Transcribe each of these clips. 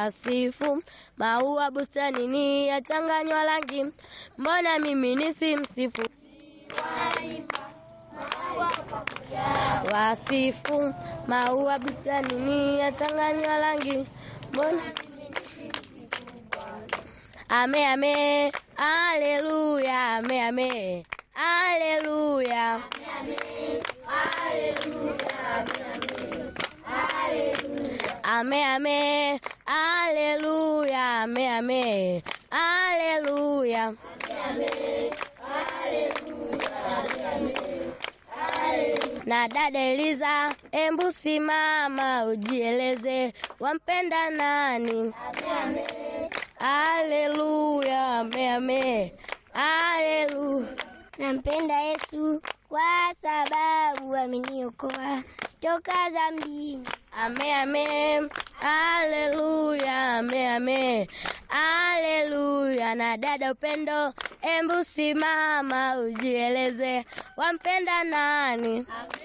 wasifu maua bustanini yachanganywa rangi, mbona mimi nisimsifu? Wasifu maua bustanini yachanganywa rangi, mbona Ame ame, aleluya, ame ame, aleluya. Ame ame, aleluya, ame ame, aleluya. Na dada Eliza, embu simama ujieleze, wampenda nani? Aleluya, ame ame, aleluya. Nampenda Yesu kwa sababu ameniokoa toka dhambini. Ame ame, aleluya, ame ame, aleluya. Na dada Upendo, embu simama ujieleze, wampenda nani?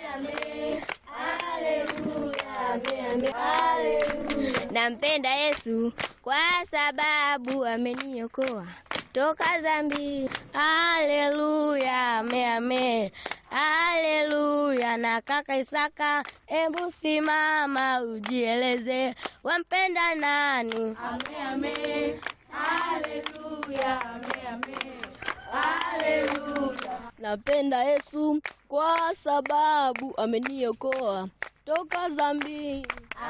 Nampenda Yesu kwa sababu ameniokoa toka dhambini. Aleluya, ame ame, aleluya. Na kaka Isaka, embu simama ujieleze, wampenda nani? Napenda Yesu kwa sababu ameniokoa toka dhambini.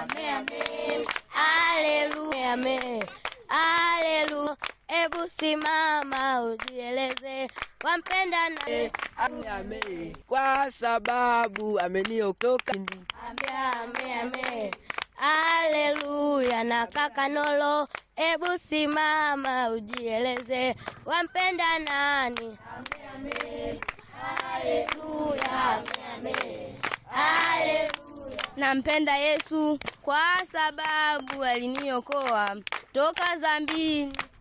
Aleluya, ame, aleluya. Ebu simama ujieleze, wampenda nani? Ame, kwa sababu ameniokoka Ame, ame, ame. Aleluya. Na kaka Nolo, ebu simama ujieleze, wampenda nani? Aleluya, ame, ame. Aleluya. Nampenda Yesu kwa sababu aliniokoa toka dhambini.